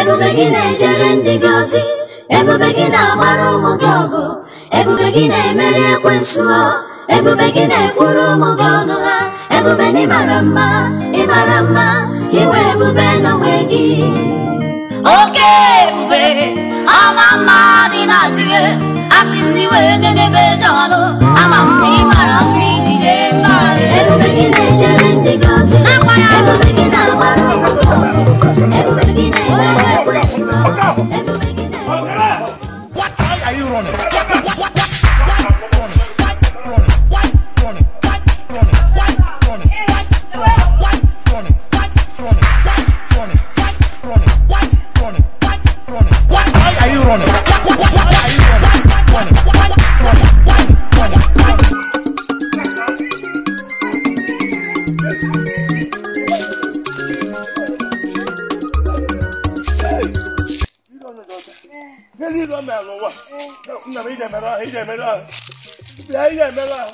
ebube gị na-ejere ndị gị ozi ebube gị na-agbara ụmụ gị ọgụ ebube gị na-emeri ekwensu ha ebube gị na-ekwuru ụmụ gị ọnụ ha ebube na ịmara mma ịmara mma iwe ebube n'onwe gị oke ebube ama mma dị na chie asị m n'iwe n'ebe dị ọnụ ama m na ị mara mma ijide mmadụ ebube gị na-ejere ndị gị ozi ebube gị na-agbara ụmụ gị ọgụ ebube gị na-emeri ekwensu ha ebube gị na What are you running? What, what, what, what, what, what, running? Why running? Why running? Why running? Why running? Why running? Why running? Why running? Why running? Why running? Why are you running? What, what, what, what are you running? Running? Why running? Why running? Running? N'elu ịlọ mere ụwa, nna m ije mere ahụ, ije mere ahụ. Bịa ije mere ahụ.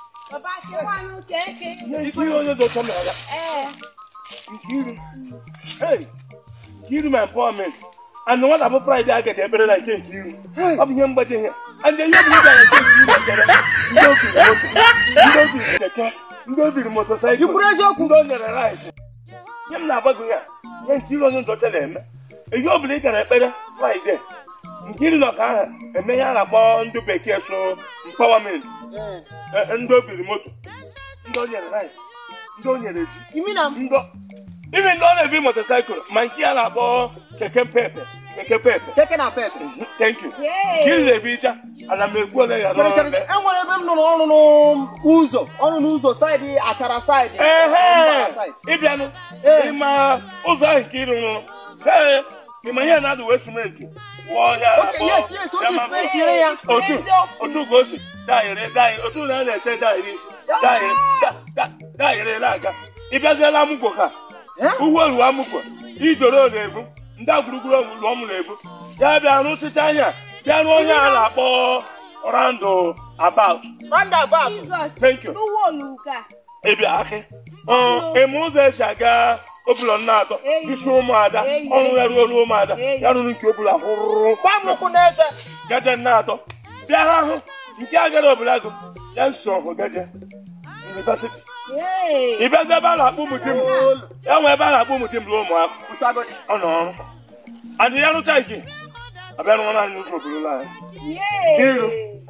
Ihe nkiri onye dị ụtọ mere ya. Nkiri. Hey! Nkiri ma empowerment. And nwata bụ Friday a gaji ekpere na nke Nkiri. Ọ bụ ihe mgbaji ihe. And ihe bụ ịga na nke Nkiri ekpere. Ndị obiri moto, ndị obiri keke, ndị obiri motosaịkụl. Ikwuru eziokwu? Ndị o nyere rice. Ihe m na-agbago ya, ihe nkiri onye dị ọcha na-eme. Ihe ọ bụla ị gara ekpere Friday. Nkiri nọ ka ahụ eme ihe a na-akpọ ndị bekee so empowerment. Eh, ndị obiri moto ndị o nyere rice ndị o nyere ji imi na ndị o- ime ndị ọ na-ebi motosaịkụl ma nke a na-akpọ keke pepe keke pepe keke na pepe thank you nkiri na-ebi ịcha ana m ekwu ole ya Chere, chere, n'ọrụ enwere ebe m nụrụ ọrụ n'ụzọ ọrụ n'ụzọ saịdị achara saịdị ehe mbara saịdị. ịbịanụ Ee. ịma ụzọ ahụ nke ịrụ rụrụ ee ịma ihe na-adụ wee simenti wụọ ya Okay, yes, yes, o ji Yama- simenti ere ya. otu otu ka o si dayere dayere otu na a na-ete dayere isi dayere da- da- dayere na-aga ịbịaziela amụkwo ka Eh? ugwu amụkwo idoro na-ebu ndị agwurugwuru lụọ m na-ebu ya bịa rụsịcha anya bịa rụọ onye a na-akpọ randụ about roundabout thank you ịbịa akị ịma ụzọ esi aga obụlọ nna atọ isi ụmụada ọrụ ya ruo ruo ụmụada ya rụrụ nke obụla hụrụ gba m ụkwụ n'eze gaje nna atọ bịa ha hụ nke agara obodo agụ ya nso hụ gaje yunivasiti ịbịazi ebe a na-akpọ ụmụ dim ya nwe ebe a na-akpọ ụmụ dim ruo ụmụaka kwụsagodi ọ nọ ọrụ adị ya rụcha ike abịa rụọ naanị ụzọ obodo anyị iru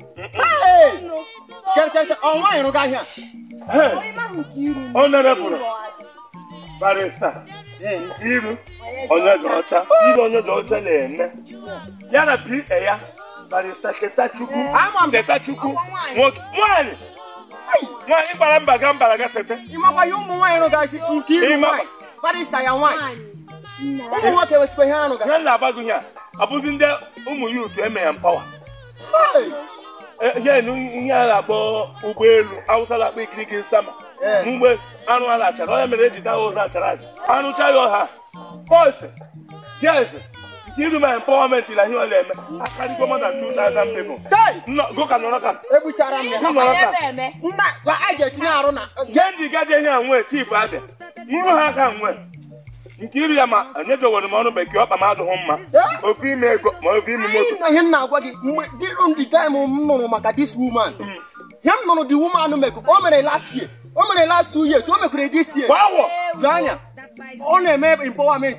chere chere chere ọ nwaanyị rụga ahịa ọ nerepụrụ barista iru onye dị ọcha iru onye dị ọcha na-eme ya na pa ya barista chetachukwu Ama m. chetachukwu nwoke nwanyị nwanyị gbara mba ga mbara ga sete ịmakwa ya ụmụ nwaanyị rụgasị nke iru Ịma- nwaanyị barista ya nwaanyị ụmụ nwoke wesikwa ihe ha rụga ihe na-agbago ihe a abụzi ndị ụmụ ya otu eme ya mpawa Hey! ihe nu ihe a na-akpọ ụgbọelu awụsa na-akpọ ikiriki nsama Ee. mgbe anụ a na-achara onye mere eji daa ụzọ achara aja anụcha ya ọha bọs ges nke iru ma empowerment na ihe ọ na-eme akarịgo more than 2000 people Chai! Nnọ- gụka nọrọ ka egbuchara m ya gụ nọrọ ka nna gwa a ga-etinye arụ na gee ndị gaje ihe a nwe chief abịa nrụ ha aka nwe nke iru ya ma enyejewere m ọrụ bekee ọkpa m adịghị mma ofe ime ego ma ofe ime moto na ihe m na-agwa gị mgbe dịrụ ndị taịm m nụrụ maka this woman ihe m nụrụ the woman mekụ o mere last year o mere last two years o mekwere this year kwa awọ lee anya ọ na-eme empowerment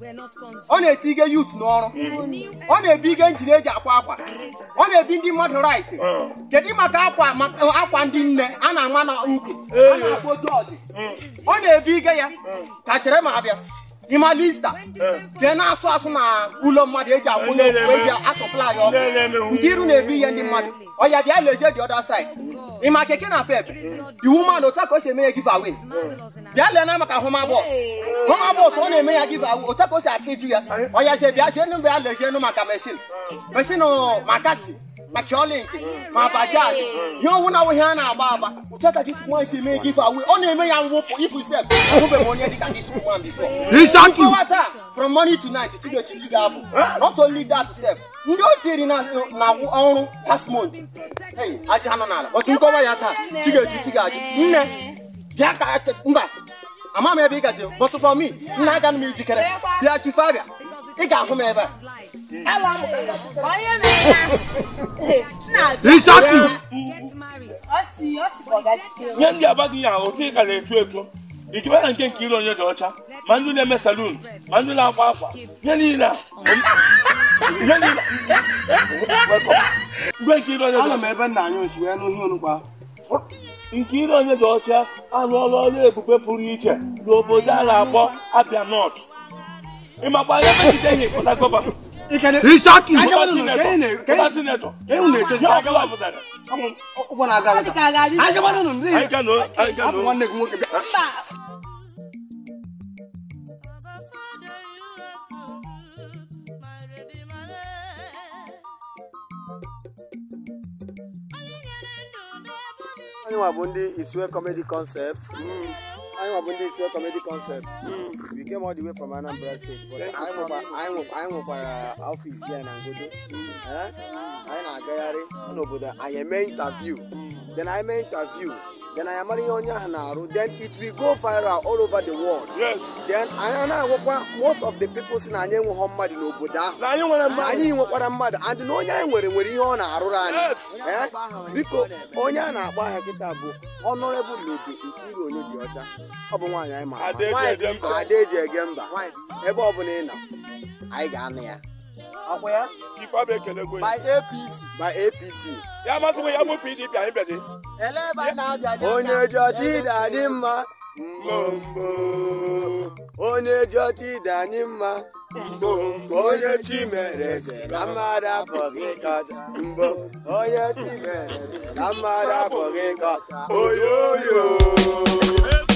ọ na-etinye youth n'ọrụ ọ na-ebi ihe njin eji akwa akwa ọ na-ebi ndị mmadụ rice kedu maka akwa maka akwa ndị nne a na-ama na ukwu a na-akpọ otu ọdị ọ na-ebi ihe ya ka chere ma abịa ịma lista bịa na-asụ asụ na ụlọ mmadụ eji akwụnye okwu eji asọplai ọkụ nke iru na-ebi ihe ndị mmadụ ọ ya bịa lezie the other side ịma keke na pep the woman otu a ka o si eme ya give away bịa lee na maka homa bọs homa bọs ọ na-eme ya give away otu a ka o si achị ju ya ọ ya zie bịa zie bịa lezienụ maka mesin mesin makasi ma kiolink ma bajaj ihe owu na ihe a na-agba agba otu a ka dis woman si eme ya give away ọ na-eme ya mwụpụ ifu sef ahụbeghị m onye dịka dis woman before nkọwa taa from morning to night chigochichi ga-abụ not only that sef ndị o tiri na na ọrụ last month Hey, aja nọ n'ala otu nkọwa ya taa chigochichi ga-ajụ nne bịa ka mba ama m ebe ị gaji but for me nna aga m ijikere bịa chife abịa ị ga-ahụ m ebe a ala m ka m ga- onye na-ega na-abịa Rishaki. ọ si ọ si ka ọ gachite nye ndị abaghị ya otu ị ka na-eto eto ikibe na nke nke ire onye dị ọcha ma ndị na-eme salun ma ndị na-akwa afa ihe niile a ihe niile mgbe nke ire onye dị Ana m ọcha ebe nna anyị osi wee nụ ihe onukwa nke ire onye dị ọcha arụọla ọrụ ebube pụrụ iche n'obodo a na-akpọ abia nọt ịmakwa ya megide ihe pụta gọvanọ Rishaki. pụta sinetọ pụta sinetọ unu na-echezi ihe ka ọbụla pụtara ụgbọ na-aga aga ka a ga-adị anyị gabanụ nụ ndị anyị ga nọ anyị ga abụ nọ nwanne gị nwoke bịa mba anyị nwa bụ ndị isue comedy concept anyị nwa bụ ndị isue comedy concept we came all the way from anambra state but anyị nwekwa- anyị nwekwa- anyị nwekwara ọfịs ya na ngodo Eh? anyị na-agagharị n'obodo anyị eme interview then anyị mee interview then anyị amara ihe onye ahụ na-arụ then it will go viral all over the world yes then anyị na-agwakwa most of the people si na anyị enweghọ mmadụ n'obodo ahụ na anyị nwere mmadụ anyị nwekwara mmadụ and na onye anyị nwere nwere ihe ọ na-arụrụ anyị Yes. Eh? biko onye a na-akpọ aha kịta bụ honorable lady Nkiru onye dị ọcha ọ bụ nwaanyị anyị ma ama. Ada eji Nwaanyị ege dị mba. mfe, ada eji ege mba ebe ọ bụla ị nọ anyị ga-anụ ya ọkwa ya chief abụ ekelegwe by apc by apc ya masịkwa ya bụ pdp anyị bịazi onye ji ọchị dị anyị mma mbombo onye ji ọchị dị anyị mma onye chi mere eze na mmadụ apụghị ịkọcha mbọ onye chi mere eze na mmadụ apụghị ịkọcha oyoyo